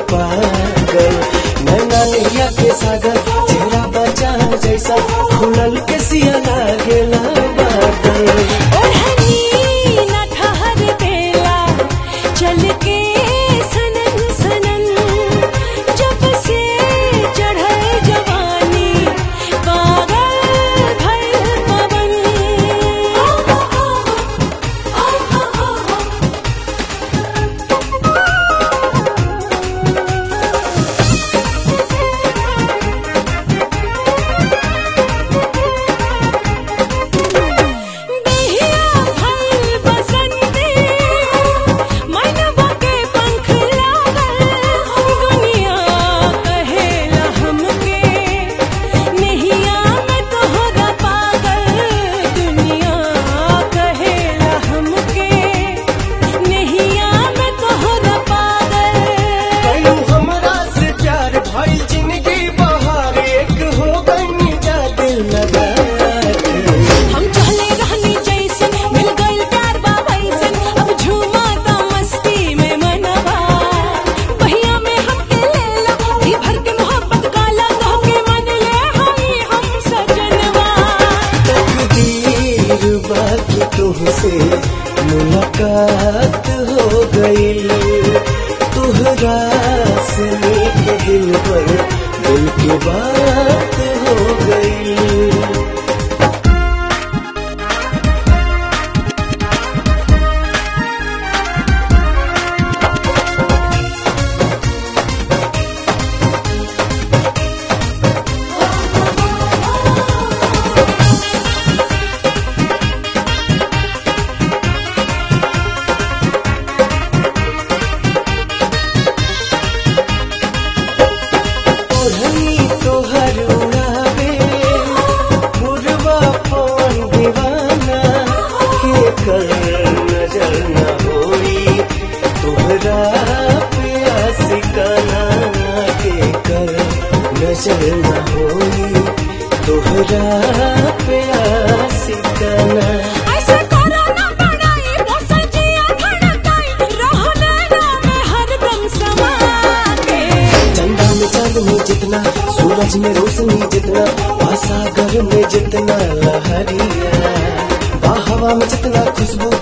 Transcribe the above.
पागल नैना नैया के सागर चेहरा बचा जैसा खुलल के सिया लागेला बादल ओढ़नी न ठहर बेला चल के सनन सनन जब से चढ़ल जवानी पागल भइल पवन देहिया भइल बसंती मनवा के पंख लागल दुनिया कहेला हमके नहिया में तोहरा पागल दुनिया कहेला हमके नहिया में तोहरा पागल कयू हमरा से प्यार भइल जिंदगी बहार एक हो गई जा दिल लगा के। हम चले रहनी जैसन मिल गइल प्यार बा वैसन अब झूमा ता मस्ती में मनवा बहिया में हमके लेला जी भर के मोहब्बत काला कह के मन ले हई हम सजनवा तकदीर बाकी तुमसे मुलाकात हो गई तुहरा से मीठे दिल पर दिल की बात हो गई ओढ़नी तोहर उड़ावे पूर्वा पवन दीवाना के कर नजर न होई तोहरा पे आशिकाना के कर नजर न होई तोहरा पे आशिकाना ऐसे करो ना बनाई मौसम जिया धड़काई रहो नैना में हरदम समा के चंदा में चांदनी जितना सूरज में रोशनी जितना सागर में जितना लहरिया हवा में जितना खुशबू